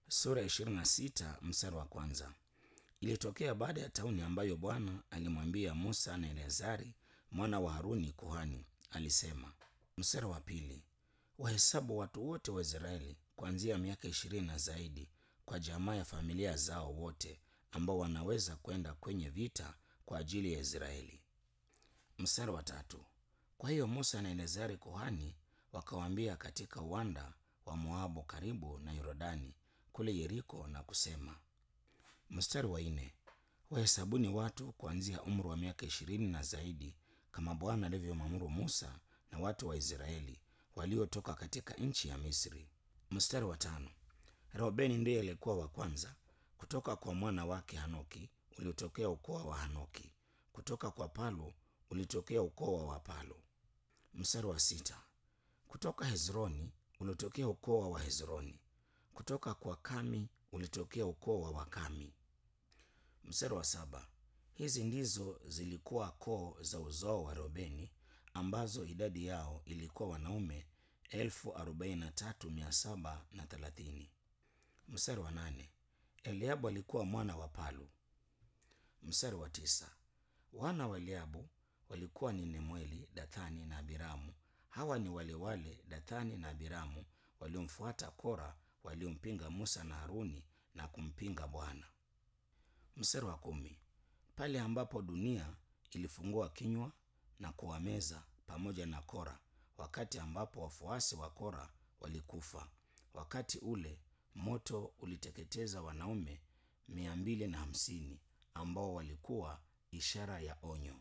sura ya 26 mstari wa kwanza. Ilitokea baada ya tauni ambayo Bwana alimwambia Musa na Eleazari mwana wa Haruni kuhani, alisema. Mstari wa pili, wahesabu watu wote wa Israeli kuanzia miaka ishirini na zaidi kwa jamaa ya familia zao wote ambao wanaweza kwenda kwenye vita kwa ajili ya Israeli. Mstari wa tatu, kwa hiyo Musa na Eleazari kuhani wakawaambia katika uwanda wa Moabu karibu na Yordani kule Yeriko na kusema. Mstari wa nne, wahesabuni watu kuanzia umri wa miaka ishirini na zaidi kama Bwana alivyomwamuru Musa na watu wa Israeli waliotoka katika nchi ya Misri. Mstari wa tano, Reubeni ndiye alikuwa wa kwanza kutoka kwa mwana wake Hanoki uliotokea ukoo wa Hanoki, kutoka kwa Palu ulitokea ukoo wa Wapalu. Mstari wa sita, kutoka Hezroni ulitokea ukoo wa Wahezroni, kutoka kwa Kami ulitokea ukoo wa Wakami. Mstari wa saba, hizi ndizo zilikuwa koo za uzao wa Reubeni ambazo idadi yao ilikuwa wanaume elfu arobaini na tatu mia saba na thelathini. Mstari wa nane, Eliabu alikuwa mwana wa Palu. Mstari wa tisa, wana wa Eliabu walikuwa ni Nemweli, Dathani na Abiramu. Hawa ni wale wale Dathani na Abiramu waliomfuata Kora, waliompinga Musa na Haruni na kumpinga Bwana. Mstari wa kumi, pale ambapo dunia ilifungua kinywa na kuwameza pamoja na Kora, wakati ambapo wafuasi wa Kora walikufa. Wakati ule moto uliteketeza wanaume mia mbili na hamsini ambao walikuwa ishara ya onyo.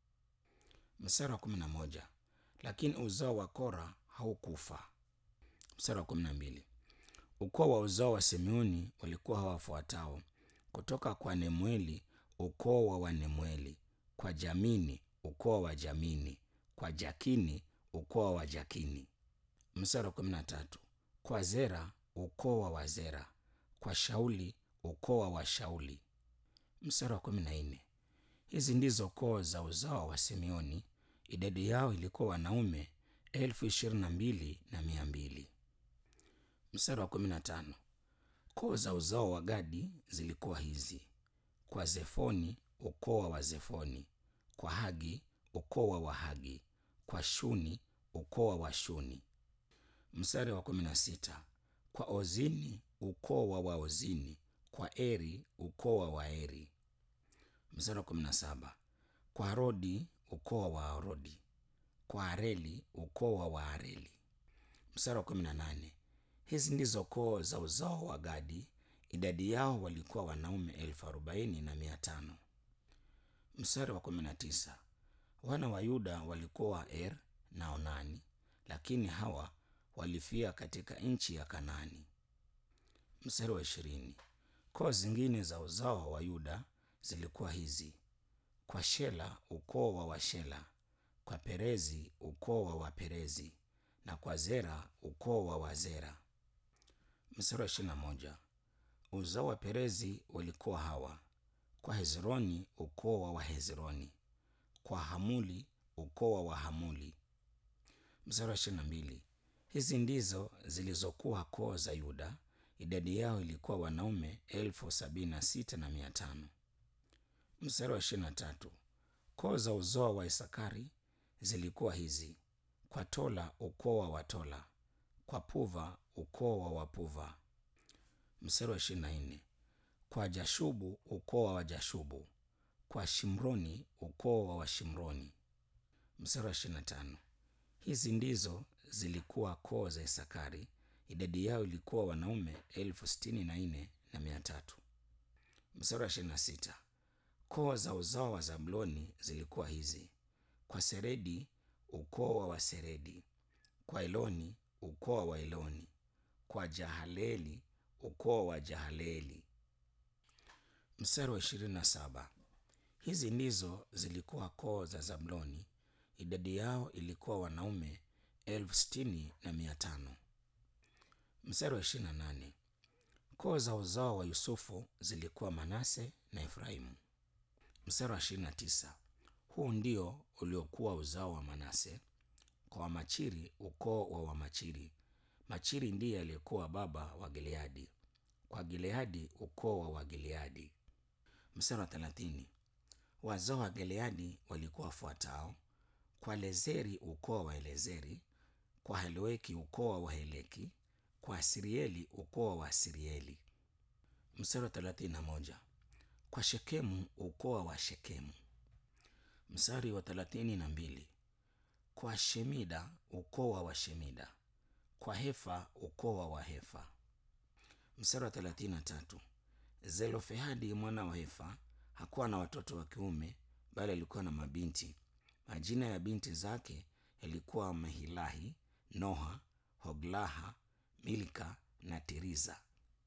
Mstari wa kumi na moja, lakini uzao wa Kora haukufa. Mstari wa kumi na mbili, ukoo wa uzao wa Simeoni walikuwa hawafuatao kutoka kwa Nemweli, ukoo wa Wanemweli; kwa Jamini, ukoo wa Jamini; kwa Jakini, ukoo wa Jakini. Mstari wa kumi na tatu, kwa Zera, ukoo wa Wazera; kwa Shauli, ukoo wa Washauli. Mstari wa kumi na nne, hizi ndizo koo za uzao wa Simeoni, idadi yao ilikuwa wanaume elfu ishirini na mbili na mia mbili. Mstari wa kumi na tano, koo za uzao wa Gadi zilikuwa hizi: kwa Zefoni, ukoo wa Wazefoni; kwa Hagi, ukoo wa Wahagi; kwa Shuni, ukoo wa Washuni. Mstari wa kumi na sita, kwa Ozini, ukoo wa Waozini; kwa Eri, ukoo wa Waeri. Mstari wa kumi na saba, kwa Arodi, ukoo wa Waarodi; kwa Areli, ukoo wa Waareli. Mstari wa kumi na nane, hizi ndizo koo za uzao wa Gadi, idadi yao walikuwa wanaume elfu arobaini na mia tano. Mstari wa kumi na tisa, wana wa Yuda walikuwa Er na Onani, lakini hawa walifia katika nchi ya Kanaani. Mstari wa ishirini, koo zingine za uzao wa Yuda zilikuwa hizi: kwa Shela, ukoo wa Washela; kwa Perezi, ukoo wa Waperezi; na kwa Zera, ukoo wa Wazera. Mstari wa ishirini na moja, uzao wa Perezi walikuwa hawa: kwa Hezroni, ukoo wa Wahezroni; kwa Hamuli, ukoo wa Wahamuli. Mstari wa ishirini na mbili, hizi ndizo zilizokuwa koo za Yuda, idadi yao ilikuwa wanaume elfu sabini na sita na mia tano. Mstari wa ishirini na tatu, koo za uzao wa Isakari zilikuwa hizi: kwa Tola, ukoo wa Watola; kwa Puva, ukoo wa Wapuva. Mstari wa ishirini na nne, kwa Jashubu, ukoo wa Wajashubu; kwa Shimroni, ukoo wa Washimroni. Mstari wa ishirini na tano, hizi ndizo zilikuwa koo za Isakari, idadi yao ilikuwa wanaume elfu sitini na nne na mia tatu. Mstari wa ishirini na sita, koo za uzao wa Zabuloni zilikuwa hizi: kwa Seredi, ukoo wa Waseredi; kwa Eloni, ukoo wa Waeloni; kwa Jahaleeli, ukoo wa Jahaleeli. Mstari wa ishirini na saba, hizi ndizo zilikuwa koo za Zabuloni, idadi yao ilikuwa wanaume elfu sitini na mia tano. Mstari wa ishirini na nane, koo za uzao wa Yusufu zilikuwa Manase na Efraimu. Mstari wa ishirini na tisa, huu ndio uliokuwa uzao wa Manase. Kwa Wamachiri, ukoo wa Wamachiri; Machiri ndiye aliyekuwa baba wa Gileadi. Kwa kwa Gileadi, ukoo wa Wagileadi. Mstari wa thelathini. Wazao wa Gileadi walikuwa wafuatao: kwa Lezeri, ukoo wa Elezeri; kwa Heleki, ukoo wa Waheleki; kwa Asirieli, ukoo wa Asirieli. Mstari wa thelathini na moja. Kwa Shekemu, ukoo wa Shekemu. Mstari wa thelathini na mbili. Kwa Shemida, ukoo wa Washemida; kwa Hefa, ukoo wa Wahefa. Mstari wa thelathini na tatu. Zelofehadi mwana wa Hefa hakuwa na watoto wa kiume, bali alikuwa na mabinti. Majina ya binti zake yalikuwa Mehilahi, Noha, Hoglaha, Milka na Tiriza.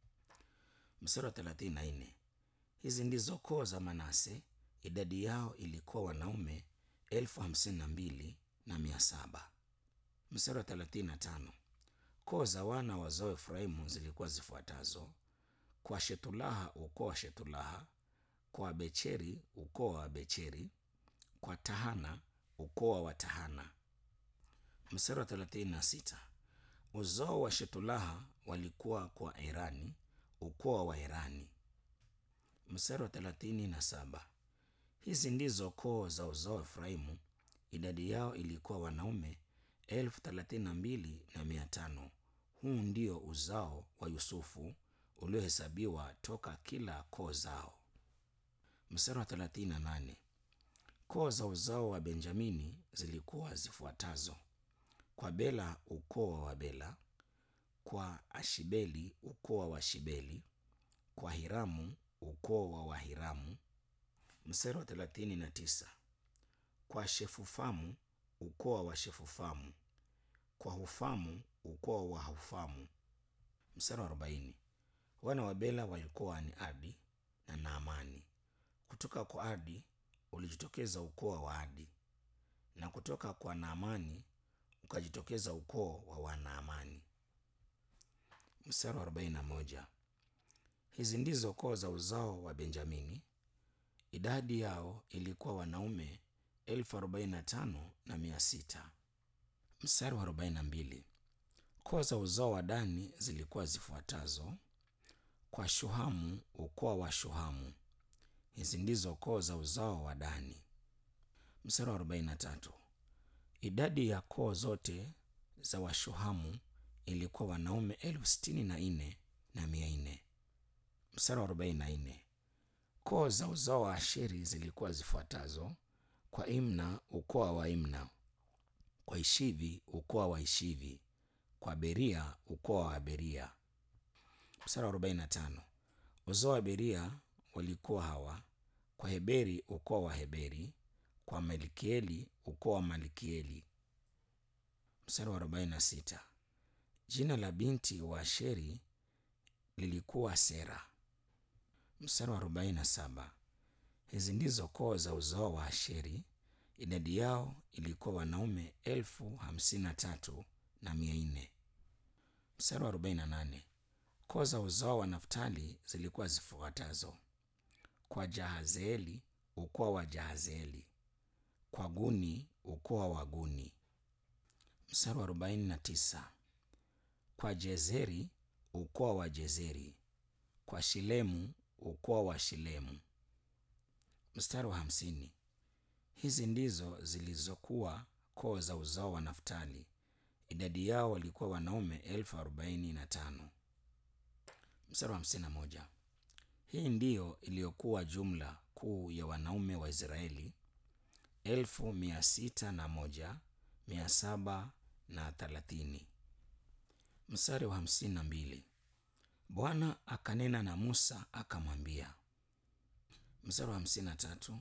Mstari wa thelathini na nne. Hizi ndizo koo za Manase, idadi yao ilikuwa wanaume elfu hamsini na mbili na mia saba. Mstari wa thelathini na tano. Koo za wana wazao Efraimu zilikuwa zifuatazo: kwa Shethulaha, ukoo wa Shethulaha; kwa Becheri, ukoo wa Becheri; kwa Tahana, ukoo wa Watahana. Mstari wa thelathini na sita. Uzao wa Shethulaha walikuwa kwa Erani, ukoo wa Waerani. Mstari wa thelathini na saba. Hizi ndizo koo za uzao wa Efraimu, idadi yao ilikuwa wanaume elfu thelathini na mbili na mia tano. Huu ndio uzao wa Yusufu uliohesabiwa toka kila koo zao. Mstari wa thelathini na nane. Koo za uzao wa Benjamini zilikuwa zifuatazo: kwa Bela, ukoo wa Wabela; kwa Ashibeli, ukoo wa Washibeli; kwa Hiramu, ukoo wa Wahiramu. Mstari wa thelathini na tisa. kwa Shefufamu, ukoo wa Washefufamu; kwa Hufamu, ukoo wa Hufamu. Mstari wa arobaini. Wana wa Bela walikuwa ni Adi na Naamani. Kutoka kwa Adi ulijitokeza ukoo wa Adi, na kutoka kwa Naamani ukajitokeza ukoo wa Wanaamani. Mstari wa arobaini na moja. Hizi ndizo koo za uzao wa Benjamini, idadi yao ilikuwa wanaume elfu arobaini na tano na mia sita. Mstari wa arobaini na mbili. Koo za uzao wa Dani zilikuwa zifuatazo: kwa Shuhamu, ukoo wa Shuhamu. Hizi ndizo koo za uzao wa Dani. Mstari wa arobaini na tatu. Idadi ya koo zote za Washuhamu ilikuwa wanaume elfu sitini na nne na mia nne. Mstari wa arobaini na nne. Koo za uzao wa Asheri zilikuwa zifuatazo: kwa Imna, ukoo wa Waimna; kwa Ishivi, ukoo wa Ishivi; kwa Beria, ukoo wa Beria. Mstari wa arobaini na tano. Uzao wa Beria walikuwa hawa: kwa Heberi, ukoo wa Heberi; kwa Malkieli, ukoo wa Malkieli. Mstari wa arobaini na sita. Jina la binti wa Asheri lilikuwa Sera. Mstari wa arobaini na saba. Hizi ndizo koo za uzao wa Asheri, idadi yao ilikuwa wanaume elfu hamsini na tatu na mia nne. Mstari wa arobaini na nane. Koo za uzao wa Naftali zilikuwa zifuatazo: kwa Jahazeeli, ukoo wa Jahazeeli; kwa Guni, ukoo wa Guni. Mstari wa arobaini na tisa. kwa Jezeri, ukoo wa Jezeri; kwa Shilemu, ukoo wa Shilemu. Mstari wa hamsini. Hizi ndizo zilizokuwa koo za uzao wa Naftali, idadi yao walikuwa wanaume elfu arobaini na tano. Mstari wa hamsini na moja. Hii ndiyo iliyokuwa jumla kuu ya wanaume wa Israeli elfu mia sita na moja mia saba na thelathini. Mstari wa hamsini na mbili. Bwana akanena na Musa akamwambia. Mstari wa hamsini na tatu.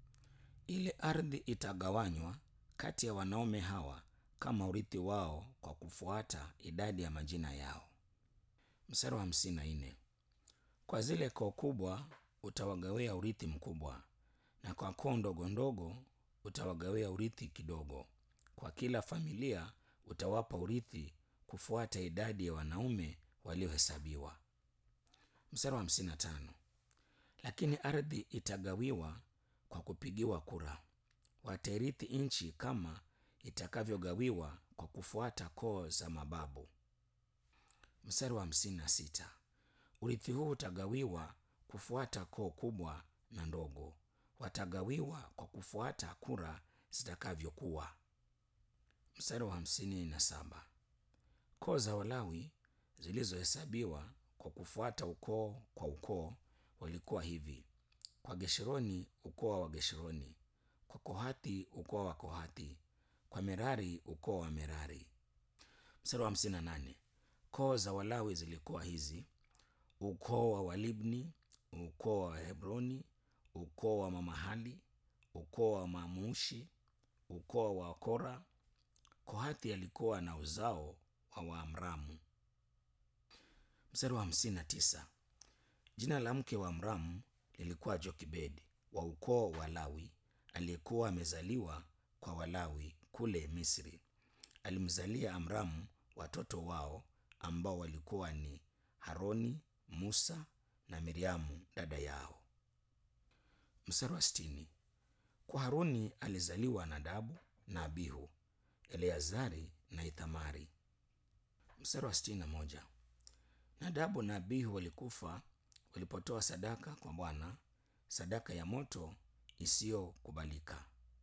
Ile ardhi itagawanywa kati ya wanaume hawa kama urithi wao kwa kufuata idadi ya majina yao. Mstari wa hamsini na nne. Kwa zile koo kubwa utawagawia urithi mkubwa, na kwa koo ndogo ndogo utawagawia urithi kidogo. Kwa kila familia utawapa urithi kufuata idadi ya wanaume waliohesabiwa. Mstari wa hamsini na tano. Lakini ardhi itagawiwa kwa kupigiwa kura, watairithi nchi kama itakavyogawiwa kwa kufuata koo za mababu. Mstari wa hamsini na sita. urithi huu utagawiwa kufuata koo kubwa na ndogo watagawiwa kwa kufuata kura zitakavyokuwa mstari wa hamsini na saba koo za walawi zilizohesabiwa kwa kufuata ukoo kwa ukoo walikuwa hivi kwa geshironi ukoo wa geshironi kwa kohathi ukoo wa kohathi kwa merari ukoo wa merari mstari wa hamsini na nane koo za walawi zilikuwa hizi ukoo wa walibni ukoo wa hebroni ukoo wa mamahali ukoo wa mamushi ukoo wa kora kohathi alikuwa na uzao wa waamramu mstari wa hamsini na tisa jina la mke wa amramu lilikuwa jokibedi wa ukoo wa lawi aliyekuwa amezaliwa kwa walawi kule misri alimzalia amramu watoto wao ambao walikuwa ni haroni musa na miriamu dada yao mstari wa sitini kwa haruni alizaliwa nadabu na abihu eleazari na ithamari mstari wa sitini na moja nadabu na abihu walikufa walipotoa sadaka kwa bwana sadaka ya moto isiyokubalika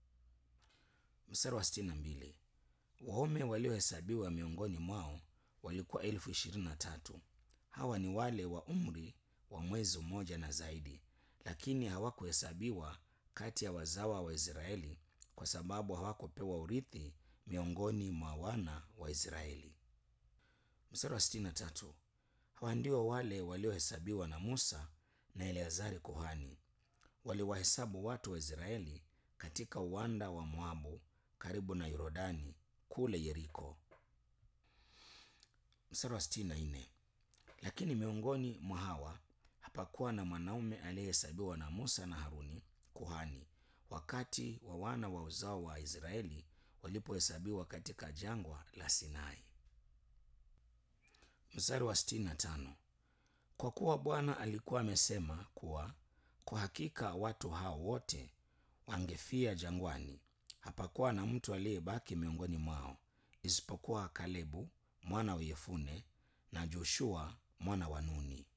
mstari wa sitini na mbili waume waliohesabiwa miongoni mwao walikuwa elfu ishirini na tatu hawa ni wale wa umri wa mwezi mmoja na zaidi lakini hawakuhesabiwa kati ya wazawa wa israeli kwa sababu hawakupewa urithi miongoni mwa wana wa israeli mstari wa sitini na tatu hawa ndio wale waliohesabiwa na musa na eleazari kuhani waliwahesabu watu wa israeli katika uwanda wa moabu karibu na yorodani kule yeriko mstari wa sitini na nne lakini miongoni mwa hawa hapakuwa na mwanaume aliyehesabiwa na musa na haruni kuhani wakati wa wana wa uzao wa israeli walipohesabiwa katika jangwa la sinai mstari wa sitini na tano kwa kuwa bwana alikuwa amesema kuwa kwa hakika watu hao wote wangefia jangwani hapakuwa na mtu aliyebaki miongoni mwao isipokuwa kalebu mwana wa yefune na joshua mwana wa nuni